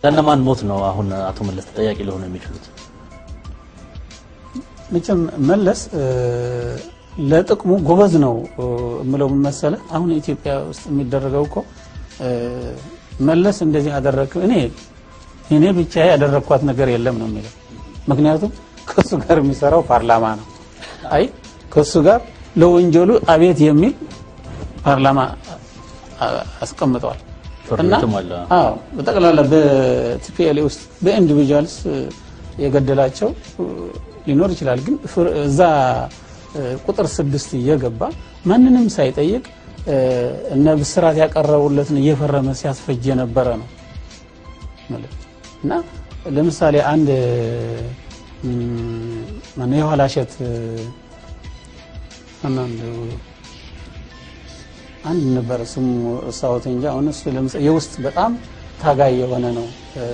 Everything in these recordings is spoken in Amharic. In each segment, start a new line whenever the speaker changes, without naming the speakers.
ለእነማን ሞት ነው አሁን አቶ መለስ ተጠያቂ ሊሆኑ የሚችሉት?
መቼም መለስ ለጥቅሙ ጎበዝ ነው የምለው ምን መሰለህ፣ አሁን ኢትዮጵያ ውስጥ የሚደረገው እኮ መለስ እንደዚህ አደረግ እኔ እኔ ብቻ ያደረግኳት ነገር የለም ነው የሚለው። ምክንያቱም ከሱ ጋር የሚሰራው ፓርላማ ነው። አይ ከሱ ጋር ለወንጀሉ አቤት የሚል ፓርላማ አስቀምጠዋል። እና አዎ በጠቅላላ በቲፒኤልኤ ውስጥ በኢንዲቪጁዋልስ የገደላቸው ሊኖር ይችላል። ግን እዛ ቁጥር ስድስት እየገባ ማንንም ሳይጠይቅ እነ ብስራት ያቀረቡለትን እየፈረመ ሲያስፈጅ የነበረ ነው እና ለምሳሌ አንድ ማነው የኋላ እሸት አንድ ነበረ ስሙ እሳወት እንጂ አሁን እሱ ለምሳሌ የውስጥ በጣም ታጋይ የሆነ ነው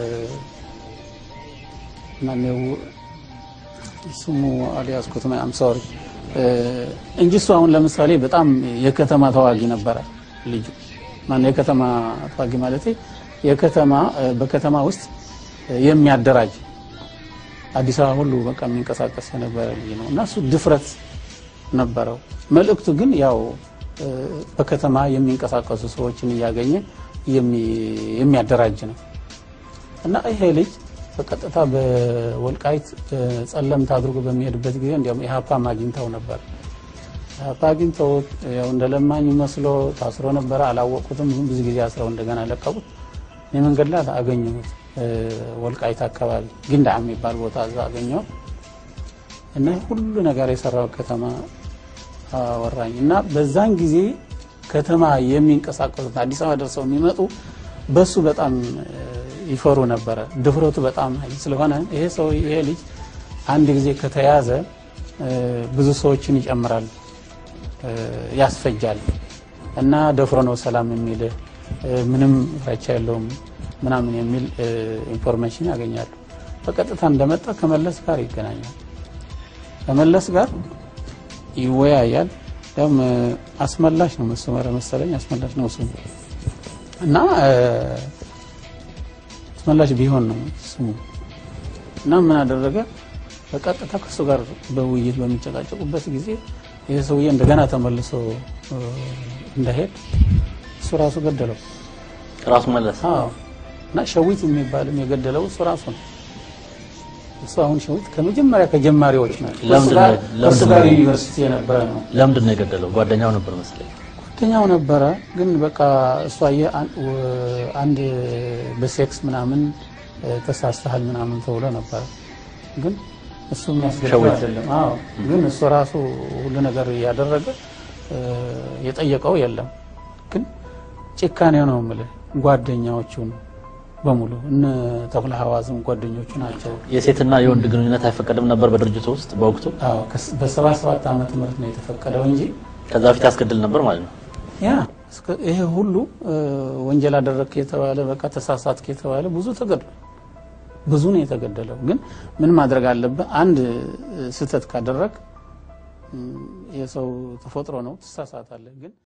ማነው ስሙ አልያዝኩትም አም ሶሪ እንጂ እሱ አሁን ለምሳሌ በጣም የከተማ ተዋጊ ነበረ ልጁ ማነው የከተማ ተዋጊ ማለት የከተማ በከተማ ውስጥ የሚያደራጅ አዲስ አበባ ሁሉ በቃ የሚንቀሳቀስ የነበረ ልጅ ነው እና እሱ ድፍረት ነበረው። መልእክቱ ግን ያው በከተማ የሚንቀሳቀሱ ሰዎችን እያገኘ የሚያደራጅ ነው እና ይሄ ልጅ በቀጥታ በወልቃይት ጸለምት አድርጎ በሚሄድበት ጊዜ እንዲያውም ኢህአፓም አግኝተው ነበር። ኢህአፓ አግኝተው ያው እንደ ለማኝ መስሎ ታስሮ ነበረ። አላወቁትም። ብዙ ጊዜ አስረው እንደገና ለቀቁት። የመንገድ ላይ አገኘሁት። ወልቃይት አካባቢ ግንዳ የሚባል ቦታ እዛ አገኘው እና ሁሉ ነገር የሰራው ከተማ አወራኝ እና በዛን ጊዜ ከተማ የሚንቀሳቀሱት አዲስ አበባ ደርሰው የሚመጡ በሱ በጣም ይፈሩ ነበረ። ድፍረቱ በጣም ስለሆነ ይሄ ሰው ይሄ ልጅ አንድ ጊዜ ከተያዘ ብዙ ሰዎችን ይጨምራል፣ ያስፈጃል እና ደፍሮ ነው ሰላም የሚል ምንም ፍራቻ የለውም ምናምን የሚል ኢንፎርሜሽን ያገኛሉ። በቀጥታ እንደመጣ ከመለስ ጋር ይገናኛል። ከመለስ ጋር ይወያያል። ያም አስመላሽ ነው መስመረ መሰለኝ አስመላሽ ነው ስሙ እና አስመላሽ ቢሆን ነው ስሙ እና ምን አደረገ? በቀጥታ ከሱ ጋር በውይይት በሚጨቃጨቁበት ጊዜ ይህ ሰውዬ እንደገና ተመልሶ እንዳሄድ እሱ ራሱ ገደለው።
ራሱ መለስ
አዎ እና ሸዊት የሚባልም የገደለው እሱ ራሱ ነው። እሱ አሁን ሸዊት ከመጀመሪያ ከጀማሪዎች ናቸው። ከእሱ ጋር ዩኒቨርሲቲ የነበረ ነው።
ለምንድን ነው የገደለው? ጓደኛው ነበር መሰለኝ።
ጓደኛው ነበረ፣ ግን በቃ እሷ አንድ በሴክስ ምናምን ተሳስተሃል ምናምን ተብሎ ነበረ። ግን እሱ የሚያስገድለው አይደለም። አዎ ግን እሱ ራሱ ሁሉ ነገር እያደረገ የጠየቀው የለም። ግን ጭካኔ ነው የምልህ ጓደኛዎቹ ነው በሙሉ እነ ተክለ ሐዋዝም ጓደኞቹ ናቸው።
የሴትና የወንድ ግንኙነት አይፈቀድም ነበር በድርጅቱ ውስጥ በወቅቱ።
በሰባ ሰባት ዓመተ ምህረት ነው የተፈቀደው እንጂ
ከዛ በፊት ያስገድል ነበር ማለት ነው።
ያ ይሄ ሁሉ ወንጀል አደረግክ የተባለ በቃ ተሳሳትክ የተባለ ብዙ ተገድሏል። ብዙ ነው የተገደለው። ግን ምን ማድረግ አለብህ? አንድ ስህተት ካደረግ የሰው ተፈጥሮ ነው፣ ትሳሳታለህ ግን